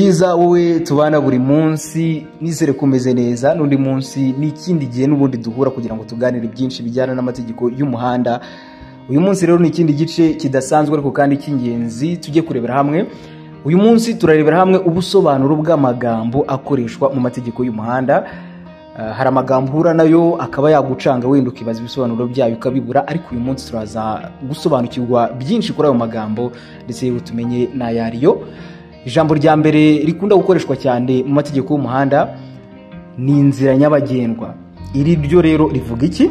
byiza wowe tubana buri munsi nizere kumeze neza n'undi munsi n'ikindi gihe n'ubundi duhura kugira ngo tuganire byinshi bijyana n'amategeko y'umuhanda uyu munsi rero ni ikindi gice kidasanzwe ariko kandi cy'ingenzi tujye kurebera hamwe uyu munsi turarebera hamwe ubusobanuro bw'amagambo akoreshwa mu mategeko y'umuhanda Ah, hari amagambo uhura nayo akaba yagucanga wenda ukibaza ibisobanuro byayo ukabibura ariko uyu munsi turaza gusobanukirwa byinshi kuri ayo magambo ndetse yewe tumenye n'ayariyo ijambo rya mbere rikunda gukoreshwa cyane mu mategeko y'umuhanda ni inzira nyabagendwa iri ryo rero rivuga iki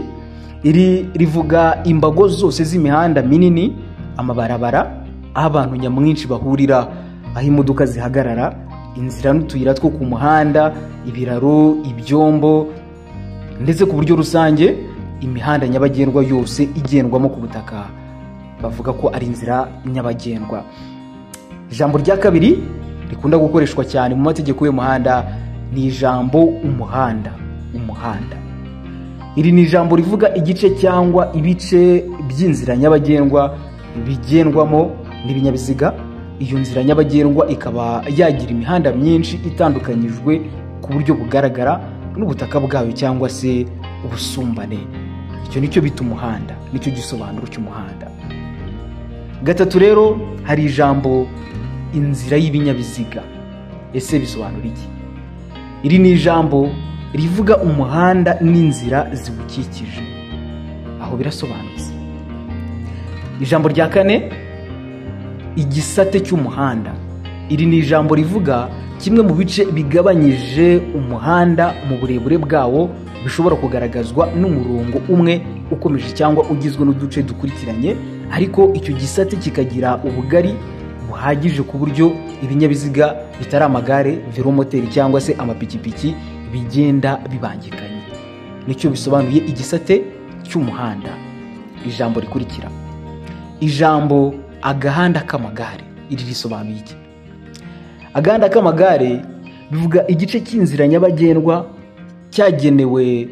iri rivuga imbago zose z'imihanda minini amabarabara aho abantu nyamwinshi bahurira aho imodoka zihagarara inzira n'utuyira two ku muhanda ibiraro ibyombo ndetse ku buryo rusange imihanda nyabagendwa yose igendwamo ku butaka bavuga ko ari inzira nyabagendwa ijambo rya kabiri rikunda gukoreshwa cyane mu mategeko y'umuhanda ni ijambo umuhanda umuhanda iri ni ijambo rivuga igice cyangwa ibice by'inzira nyabagendwa bigendwamo n'ibinyabiziga iyo nzira nyabagendwa ikaba yagira imihanda myinshi itandukanyijwe ku buryo bugaragara n'ubutaka bwayo cyangwa se ubusumbane icyo nicyo bita umuhanda nicyo gisobanuro cy'umuhanda gatatu rero hari ijambo inzira y'ibinyabiziga ese bisobanura iki iri ni ijambo rivuga umuhanda n'inzira ziwukikije aho birasobanutse ijambo rya kane igisate cy'umuhanda iri ni ijambo rivuga kimwe mu bice bigabanyije umuhanda mu burebure bwawo bishobora kugaragazwa n'umurongo umwe ukomeje cyangwa ugizwe n'uduce dukurikiranye ariko icyo gisate kikagira ubugari buhagije ku buryo ibinyabiziga bitari amagare velomoteri cyangwa se amapikipiki bigenda bibangikanye nicyo bisobanuye igisate cy'umuhanda ijambo rikurikira ijambo agahanda k'amagare iri risobanuye iki agahanda k'amagare bivuga igice cy'inzira nyabagendwa cyagenewe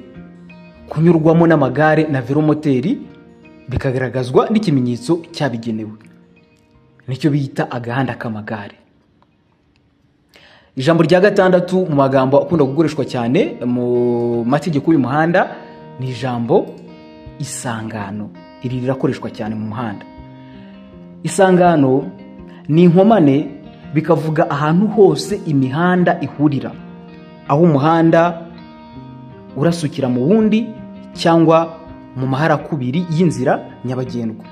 kunyurwamo n'amagare na velomoteri bikagaragazwa n'ikimenyetso cyabigenewe nicyo bita agahanda k'amagare ijambo rya gatandatu mu magambo akunda gukoreshwa cyane mu mategeko y'umuhanda ni ijambo isangano iri rirakoreshwa cyane mu muhanda isangano ni inkomane bikavuga ahantu hose imihanda ihurira aho umuhanda urasukira mu wundi cyangwa mu maharakubiri y'inzira nyabagendwa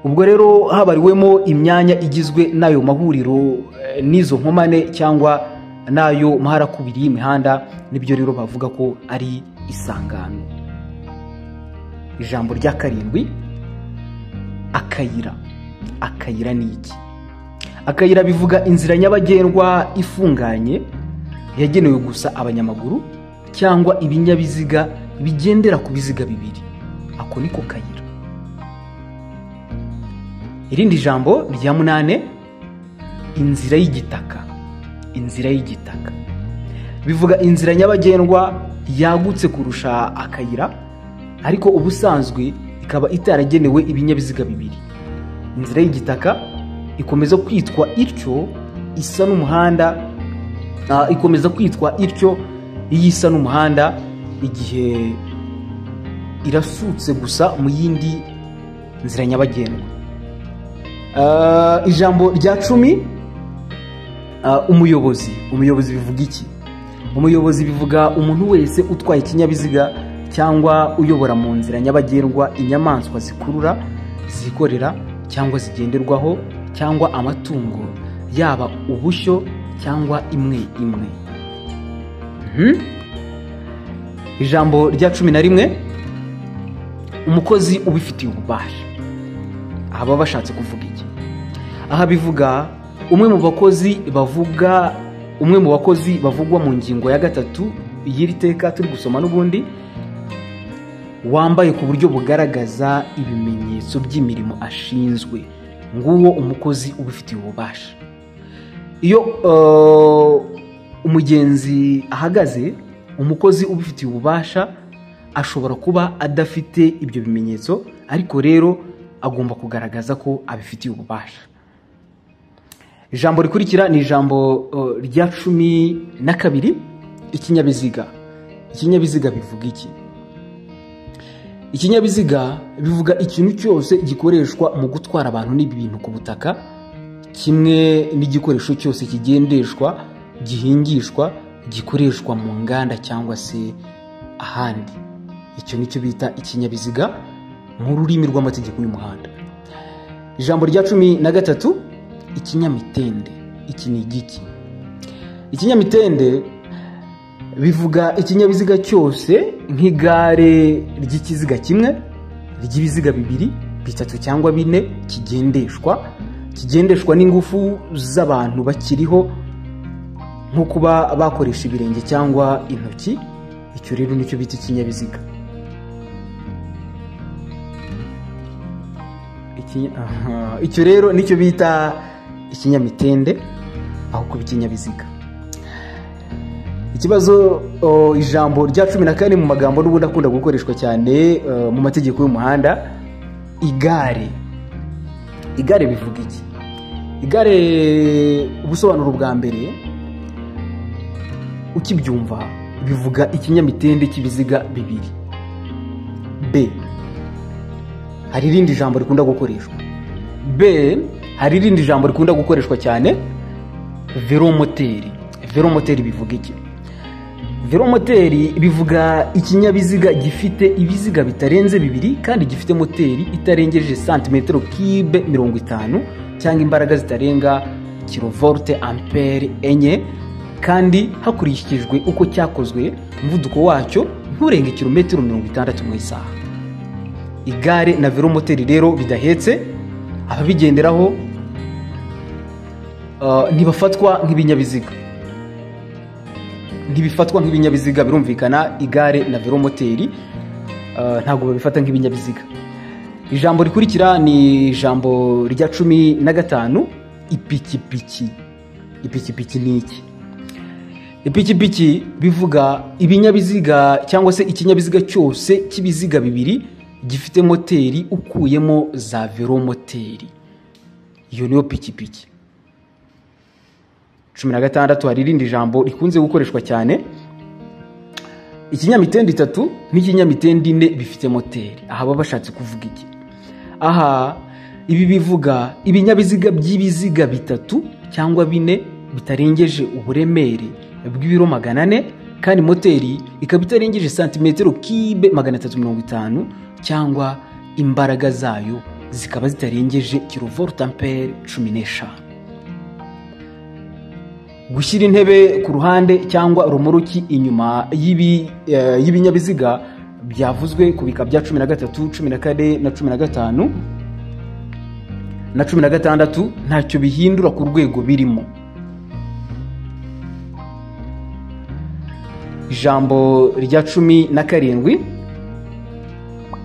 ubwo rero habariwemo imyanya igizwe n'ayo mahuriro eh, n'izo nkomane cyangwa n'ayo maharakubiri y'imihanda nibyo rero bavuga ko ari isangano ijambo rya karindwi akayira akayira ni iki akayira bivuga inzira nyabagendwa ifunganye yagenewe gusa abanyamaguru cyangwa ibinyabiziga bigendera ku biziga bibiri ako ni ko kayira irindi jambo rya munane inzira y'igitaka inzira y'igitaka bivuga inzira nyabagendwa yagutse kurusha akayira ariko ubusanzwe ikaba itaragenewe ibinyabiziga bibiri inzira y'igitaka ikomeza kwitwa ityo isa n'umuhanda ah, ikomeza kwitwa ityo iyo isa n'umuhanda igihe irasutse gusa mu yindi nzira nyabagendwa Ah, ijambo rya cumi ah, umuyobozi umuyobozi bivuga iki umuyobozi bivuga umuntu wese utwaye ikinyabiziga cyangwa uyobora mu nzira nyabagendwa inyamaswa zikurura zikorera cyangwa zigenderwaho cyangwa amatungo yaba ubushyo cyangwa imwe imwe Mhm. ijambo rya cumi na rimwe umukozi ubifitiye ububasha aha baba bashatse kuvuga iki aha bivuga umwe mu bakozi bavuga umwe mu bakozi bavugwa mu ngingo ya gatatu y'iri teka turi gusoma n'ubundi wambaye ku buryo bugaragaza ibimenyetso by'imirimo ashinzwe nguwo umukozi ubifitiye ububasha iyo eh, umugenzi ahagaze umukozi ubifitiye ububasha ashobora kuba adafite ibyo bimenyetso ariko rero agomba kugaragaza ko abifitiye ububasha ijambo rikurikira ni ijambo uh, rya cumi na kabiri ikinyabiziga ikinyabiziga bivuga iki ikinyabiziga bivuga ikintu cyose gikoreshwa mu gutwara abantu n'ibintu ku butaka kimwe n'igikoresho cyose kigendeshwa gihingishwa gikoreshwa mu nganda cyangwa se ahandi icyo ni cyo bita ikinyabiziga mu rurimi rw'amategeko y'umuhanda ijambo rya cumi na gatatu ikinyamitende iki ni igiki ikinyamitende bivuga ikinyabiziga cyose nk'igare ry'ikiziga kimwe ry'ibiziga bibiri bitatu cyangwa bine kigendeshwa kigendeshwa n'ingufu z'abantu bakiriho nko kuba bakoresha ibirenge cyangwa intoki icyo rero nicyo bita ikinyabiziga icyo rero nicyo bita ikinyamitende aho kuba ikinyabiziga ikibazo ijambo rya cumi na kane mu magambo n'ubundi akunda gukoreshwa cyane mu mategeko y'umuhanda igare igare bivuga iki igare ubusobanuro bwa mbere ukibyumva bivuga ikinyamitende cy'ibiziga bibiri b hari irindi jambo rikunda gukoreshwa b hari irindi jambo rikunda gukoreshwa cyane veromoteri veromoteri bivuga iki velomoteri bivuga ikinyabiziga gifite ibiziga bitarenze bibiri kandi gifite moteri itarengeje santimetero kibe mirongo itanu cyangwa imbaraga zitarenga kilovolte ampere enye kandi hakurikijwe uko cyakozwe umuvuduko wacyo nturenge kilometero mirongo itandatu mu isaha igare na velomoteri rero bidahetse ababigenderaho ntibafatwa nk'ibinyabiziga ntibifatwa nk'ibinyabiziga birumvikana igare na velomoteri ntabwo babifata nk'ibinyabiziga ijambo rikurikira ni ijambo rya cumi na gatanu ipikipiki ipikipiki ni iki ipikipiki bivuga ibinyabiziga cyangwa se ikinyabiziga cyose cy'ibiziga bibiri gifite moteri ukuyemo za velomoteri iyo niyo pikipiki cumi na gatandatu hari irindi jambo rikunze gukoreshwa cyane ikinyamitende itatu n'ikinyamitende ine bifite moteri aha baba bashatse kuvuga iki aha ibi bivuga ibinyabiziga by'ibiziga bitatu cyangwa bine bitarengeje uburemere bw'ibiro magana ane kandi moteri ikaba itarengeje santimetero kibe magana atatu mirongo itanu cyangwa imbaraga zayo zikaba zitarengeje kilovolte ampere cumi n'eshanu gushyira intebe ku ruhande cyangwa romoruki inyuma y'ibinyabiziga byavuzwe ku bika bya cumi na gatatu cumi na kane na cumi na gatanu na cumi na gatandatu ntacyo bihindura ku rwego birimo ijambo rya cumi na karindwi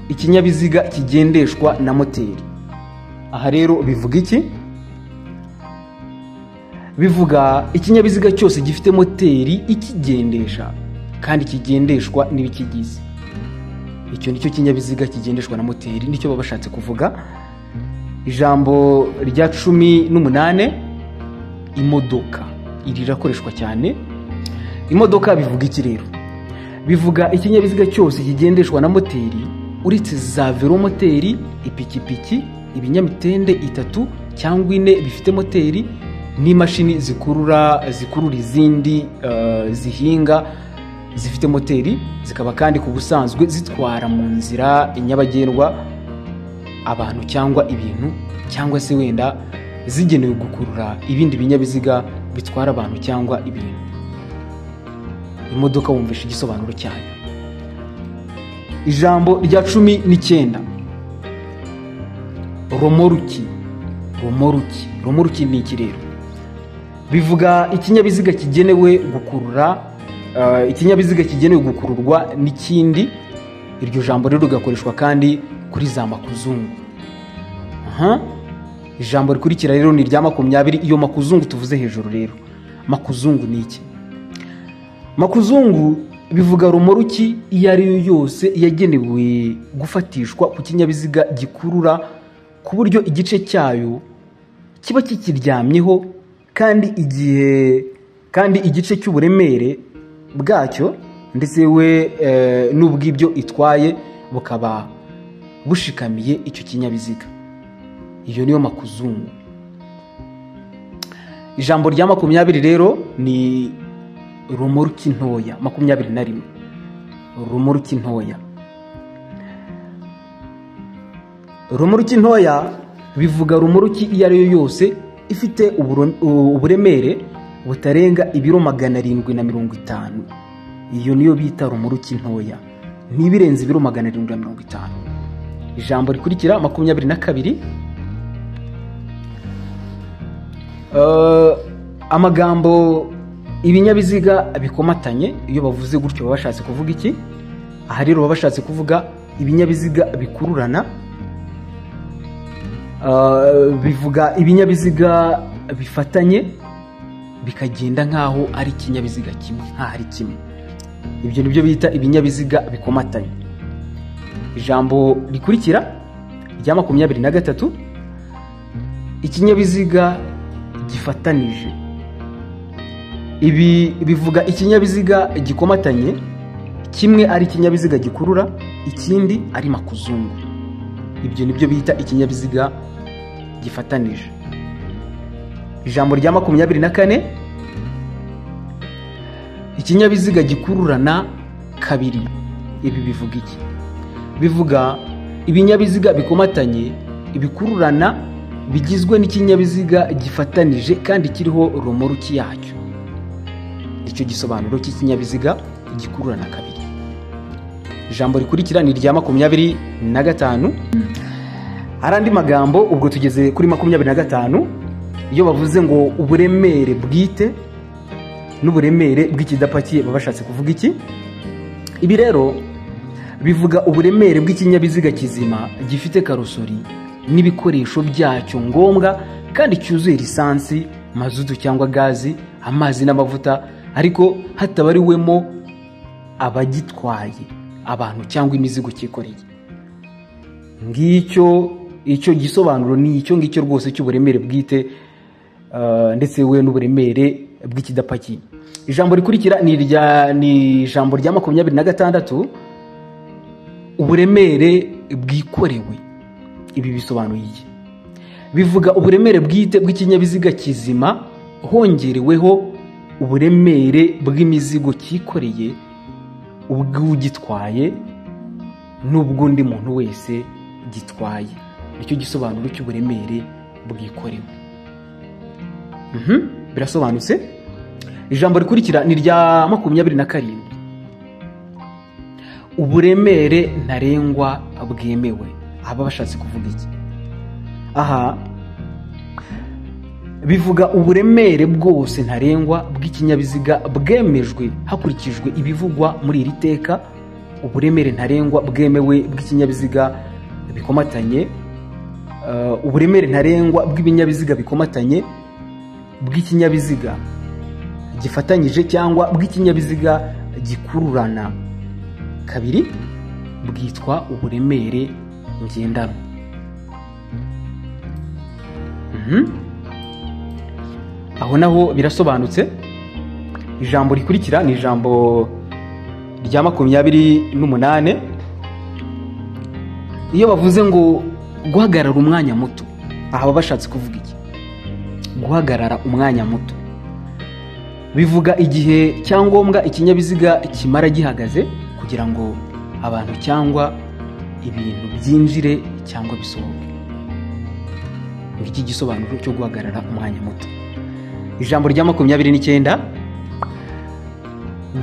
ikinyabiziga kigendeshwa na moteri aha rero bivuga iki bivuga ikinyabiziga cyose gifite moteri ikigendesha kandi kigendeshwa n'ibikigize icyo nicyo kinyabiziga kigendeshwa na moteri nicyo baba bashatse kuvuga ijambo rya cumi n'umunane imodoka iri rirakoreshwa cyane imodoka bivuga iki rero bivuga ikinyabiziga cyose kigendeshwa na moteri uretse za velomoteri ipikipiki ibinyamitende itatu cyangwa ine bifite moteri n'imashini zikurura zikurura izindi zihinga zifite moteri zikaba kandi ku busanzwe zitwara mu nzira nyabagendwa abantu cyangwa ibintu cyangwa se wenda zigenewe gukurura ibindi binyabiziga bitwara abantu cyangwa ibintu imodoka wumvisha igisobanuro cyayo ijambo rya cumi n'icyenda romoruki romoruki romoruki ni iki rero bivuga ikinyabiziga kigenewe gukurura ikinyabiziga kigenewe gukururwa n'ikindi iryo jambo rero rigakoreshwa kandi kuri za makuzungu ijambo rikurikira rero ni irya makumyabiri iyo makuzungu tuvuze hejuru rero makuzungu ni iki makuzungu bivuga romoruki iyo ari yo yose yagenewe gufatishwa ku kinyabiziga gikurura ku buryo igice cyayo kiba kikiryamyeho kandi igihe kandi igice cy'uburemere bwacyo ndetse we eh, n'ubw'ibyo itwaye bukaba bushikamiye icyo kinyabiziga iyo niyo makuzungu ijambo rya makumyabiri rero ni romoruki ntoya makumyabiri na rimwe romoruki ntoya romoruki ntoya bivuga romoruki iyo ari yo yose ifite uburo- u- uburemere butarenga ibiro magana arindwi na mirongo itanu iyo niyo bita romoruki ntoya ntibirenze ibiro magana arindwi na mirongo itanu ijambo rikurikira makumyabiri na kabiri Eh, amagambo ibinyabiziga bikomatanye iyo bavuze gutyo baba bashatse kuvuga iki aha rero baba bashatse kuvuga ibinyabiziga bikururana Eh, bivuga ibinyabiziga bifatanye bikagenda nk'aho ari ikinyabiziga kimwe nk'aho ari kimwe ibyo ni byo bita ibinyabiziga bikomatanye ijambo rikurikira rya makumyabiri na gatatu ikinyabiziga gifatanije ibi bivuga ikinyabiziga gikomatanye kimwe ari ikinyabiziga gikurura ikindi ari makuzungu ibyo ni byo bita ikinyabiziga gifatanije ijambo rya makumyabiri na kane ikinyabiziga gikururana kabiri ibi bivuga iki bivuga ibinyabiziga bikomatanye ibikururana bigizwe n'ikinyabiziga gifatanije kandi kiriho romoruki yacyo icyo gisobanuro cy'ikinyabiziga gikururana kabiri ijambo rikurikira ni irya makumyabiri na gatanu hari andi magambo ubwo tugeze kuri makumyabiri na gatanu iyo bavuze ngo uburemere bwite n'uburemere bw'ikidapakiye baba bashatse kuvuga iki ibi rero bivuga uburemere bw'ikinyabiziga kizima gifite karosori n'ibikoresho byacyo ngombwa kandi cyuzuye lisansi mazutu cyangwa gazi amazi n'amavuta ariko hatabariwemo abagitwaye abantu cyangwa imizigo cyikoreye ngicyo icyo gisobanuro ni icyo ngicyo rwose cy'uburemere bwite eh, ndetse we n'uburemere bw'ikidapakiye ijambo rikurikira ni irya- ni ijambo rya makumyabiri na gatandatu uburemere bwikorewe ibi bisobanuye iki bivuga uburemere bwite bw'ikinyabiziga kizima hongereweho uburemere bw'imizigo cyikoreye ubw'ugitwaye n'ubw'undi muntu wese gitwaye nicyo gisobanuro cy'uburemere bwikorewe Mhm, birasobanutse ijambo rikurikira ni irya makumyabiri na karindwi uburemere ntarengwa bwemewe aba bashatse kuvuga iki aha bivuga uburemere bwose ntarengwa bw'ikinyabiziga bwemejwe hakurikijwe ibivugwa muri iri teka uburemere ntarengwa bwemewe bw'ikinyabiziga bikomatanye eh, uburemere ntarengwa bw'ibinyabiziga bikomatanye bw'ikinyabiziga gifatanyije cyangwa bw'ikinyabiziga gikururana kabiri bwitwa uburemere ngendanwa Mhm. aho naho birasobanutse ijambo rikurikira ni ijambo rya makumyabiri n'umunane iyo bavuze ngo guhagarara umwanya muto aha baba bashatse kuvuga iki guhagarara umwanya muto bivuga igihe cyangombwa ikinyabiziga kimara gihagaze kugira ngo abantu cyangwa ibintu byinjire cyangwa bisohoke ngiki gisobanuro cyo guhagarara umwanya muto ijambo rya makumyabiri n'icyenda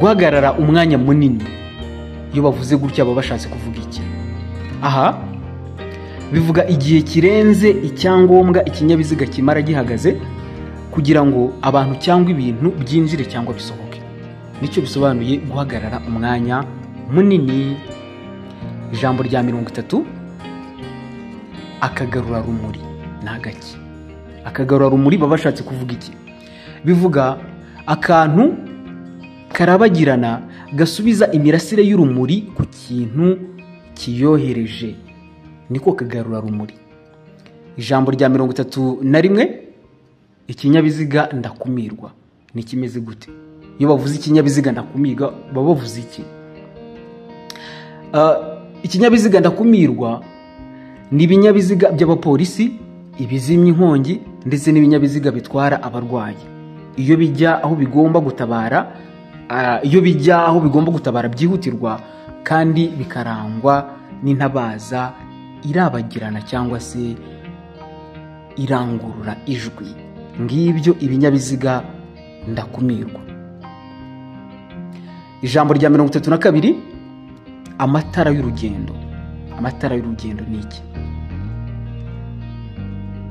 guhagarara umwanya munini iyo bavuze gutya baba bashatse kuvuga iki aha bivuga igihe kirenze icyangombwa ikinyabiziga kimara gihagaze kugira ngo abantu cyangwa ibintu byinjire cyangwa bisohoke nicyo bisobanuye guhagarara umwanya munini ijambo rya mirongo itatu akagarurarumuri ni agaki akagarurarumuri baba bashatse kuvuga iki bivuga akantu karabagirana gasubiza imirasire y'urumuri ku kintu kiyohereje niko kagarurarumuri ijambo rya mirongo itatu na rimwe ikinyabiziga ndakumirwa ni kimeze gute iyo bavuze ikinyabiziga ndakumirwa baba bavuze iki Ah, ikinyabiziga ndakumirwa ni ibinyabiziga by'abapolisi ibizimya inkongi ndetse n'ibinyabiziga bitwara abarwayi iyo bijya aho bigomba gutabara ah, iyo bijya aho bigomba gutabara byihutirwa kandi bikarangwa n'intabaza irabagirana cyangwa se irangurura ijwi ngibyo ibinyabiziga ndakumirwa ijambo rya mirongo itatu na kabiri amatara y'urugendo amatara y'urugendo ni iki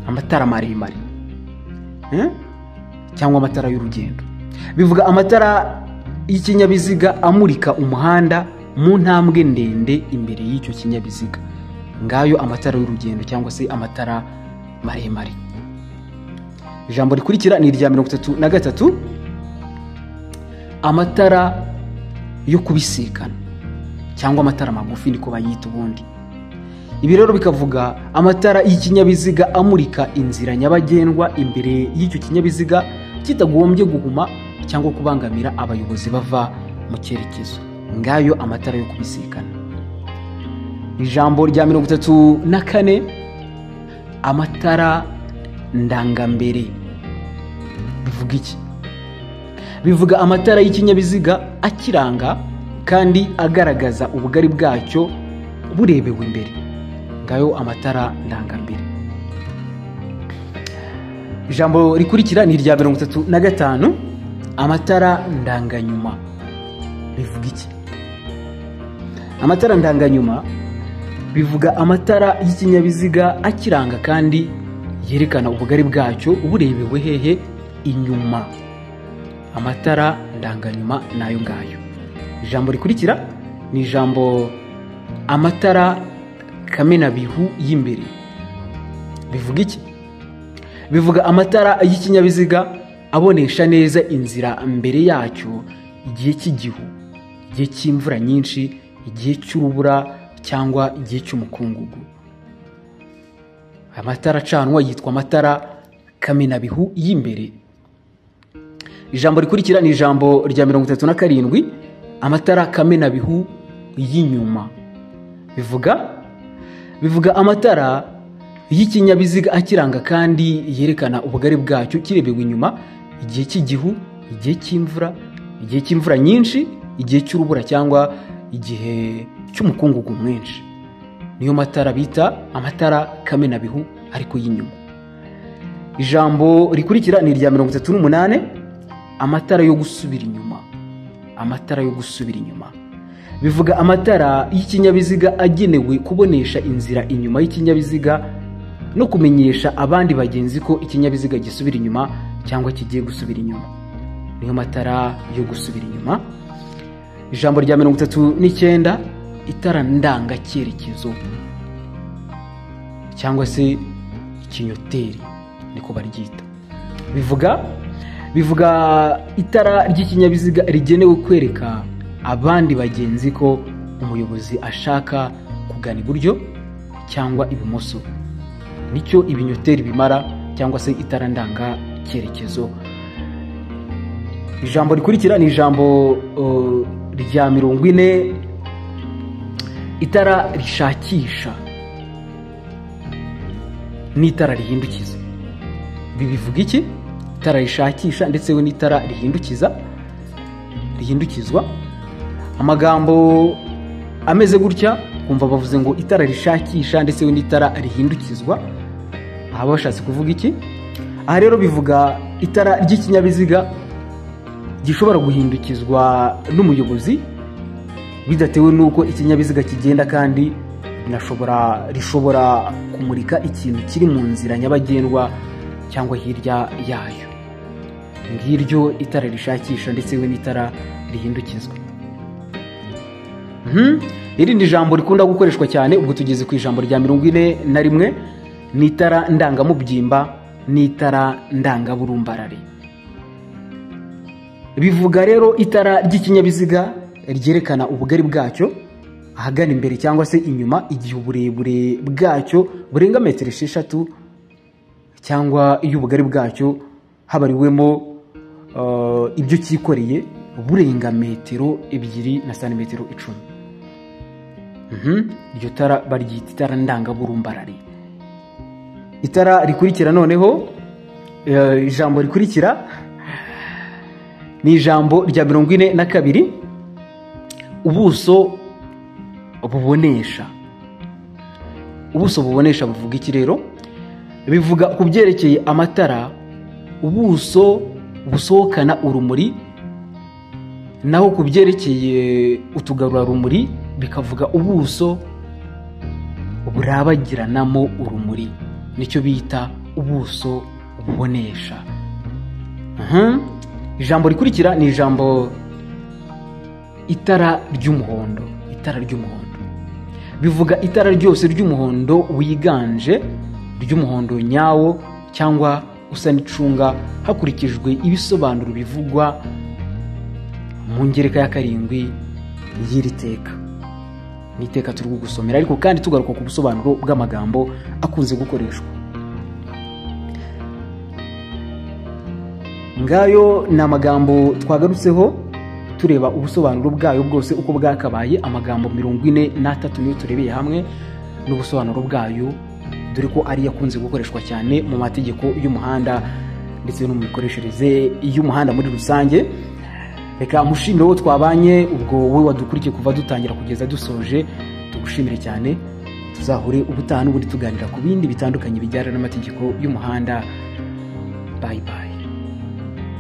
amatara maremare Eh? cyangwa amatara y'urugendo bivuga amatara y'ikinyabiziga amurika umuhanda mu ntambwe ndende imbere y'icyo kinyabiziga ngayo amatara y'urugendo cyangwa se amatara maremare ijambo rikurikira ni irya mirongo itatu na gatatu amatara yo kubisikana cyangwa amatara magufi niko bayita ubundi ibi rero bikavuga amatara y'ikinyabiziga amurika inzira nyabagendwa imbere y'icyo kinyabiziga kitagombye guhuma cyangwa kubangamira abayobozi bava mu cyerekezo ngayo amatara yo kubisikana ijambo rya mirongo itatu na kane amatara ndangambere bivuga iki bivuga amatara y'ikinyabiziga akiranga kandi agaragaza ubugari bwacyo burebewe imbere ngayo amatara ndangambere ijambo rikurikira ni irya mirongo itatu na gatanu amatara ndanganyuma bivuga iki amatara ndanganyuma bivuga amatara y'ikinyabiziga akiranga kandi yerekana ubugari bwacyo burebewe hehe inyuma amatara ndanganyuma nayo ngayo ijambo rikurikira ni ijambo amatara kamenabihu y'imbere bivuga iki bivuga amatara y'ikinyabiziga abonesha neza inzira mbere yacyo igihe cy'igihu igihe cy'imvura nyinshi igihe cy'urubura cyangwa igihe cy'umukungugu amatara acanwa yitwa amatara kamenabihu y'imbere ijambo rikurikira ni ijambo rya mirongo itatu na karindwi amatara kamenabihu y'inyuma bivuga bivuga amatara y'ikinyabiziga akiranga kandi yerekana ubugari bwacyo kirebewe inyuma igihe cy'igihu igihe cy'imvura igihe cy'imvura nyinshi igihe cy'urubura cyangwa igihe cy'umukungugu mwinshi niyo matara bita amatara kamenabihu ariko y'inyuma ijambo rikurikira ni irya mirongo itatu n'umunani amatara yo gusubira inyuma amatara yo gusubira inyuma bivuga amatara y'ikinyabiziga agenewe kubonesha inzira inyuma y'ikinyabiziga no kumenyesha abandi bagenzi ko ikinyabiziga gisubira inyuma cyangwa kigiye gusubira inyuma niyo matara yo gusubira inyuma ijambo rya mirongo itatu n'icyenda itara ndangacyerekezo cyangwa se ikinyoteri niko baryita bivuga bivuga itara ry'ikinyabiziga rigenewe kwereka abandi bagenzi ko umuyobozi ashaka kugana iburyo cyangwa ibumoso nicyo ibinyoteri bimara cyangwa se itara ndanga cyerekezo ijambo rikurikira ni ijambo uh, rya mirongo ine itara rishakisha n'itara rihindukiza ibi bivuga iki itara rishakisha ndetse we n'itara rihindukiza rihindukizwa amagambo ameze gutya kumva bavuze ngo itara rishakisha ndetse we n'itara rihindukizwa aha bashatse kuvuga iki aha rero bivuga itara ry'ikinyabiziga gishobora guhindukizwa n'umuyobozi bidatewe n'uko ikinyabiziga kigenda kandi binashobora rishobora kumurika ikintu kiri mu nzira nyabagendwa cyangwa hirya yayo ngiryo itara rishakisha ndetse we n'itara rihindukizwa Mhm. irindi jambo rikunda gukoreshwa cyane ubwo tugeze ku ijambo rya mirongo ine na rimwe ni itara ndangamubyimba n'itara ndangaburumbarare bivuga rero itara ry'ikinyabiziga ryerekana ubugari bwacyo ahagana imbere cyangwa se inyuma igihe uburebure bwacyo burenga metero esheshatu cyangwa iyo ubugari bwacyo habariwemo uh, ibyo cyikoreye burenga metero ebyiri na santimetero icumi Mhm. iryo tara baryita itara ndangaburumbarare itara rikurikira noneho eh, ijambo rikurikira ni ijambo rya mirongo ine na kabiri ubuso bubonesha ubuso bubonesha buvuga iki rero bivuga ku byerekeye amatara ubuso busohokana urumuri naho ku byerekeye utugarurarumuri bikavuga ubuso burabagiranamo urumuri nicyo bita ubuso bubonesha Mhm. ijambo rikurikira ni ijambo itara ry'umuhondo itara ry'umuhondo bivuga itara ryose ry'umuhondo wiganje ry'umuhondo nyawo cyangwa usa n'icunga hakurikijwe ibisobanuro bivugwa mu ngereka ya karindwi y'iri teka ni iteka turi kugusomera ariko kandi tugaruka ku busobanuro bw'amagambo akunze gukoreshwa ngayo ni amagambo twagarutseho tureba ubusobanuro bwayo bwose uko bwakabaye amagambo mirongo ine n'atatu niyo turebeye hamwe n'ubusobanuro bwayo dore ko ariyo akunze gukoreshwa cyane mu mategeko y'umuhanda ndetse no mu mikoreshereze y'umuhanda muri rusange reka mushimire uwo twabanye ubwo wowe wadukurikiye kuva dutangira kugeza dusoje tugushimire cyane tuzahure ubutaha n'ubundi tuganira ku bindi bitandukanye bijyana n'amategeko y'umuhanda bayi bayi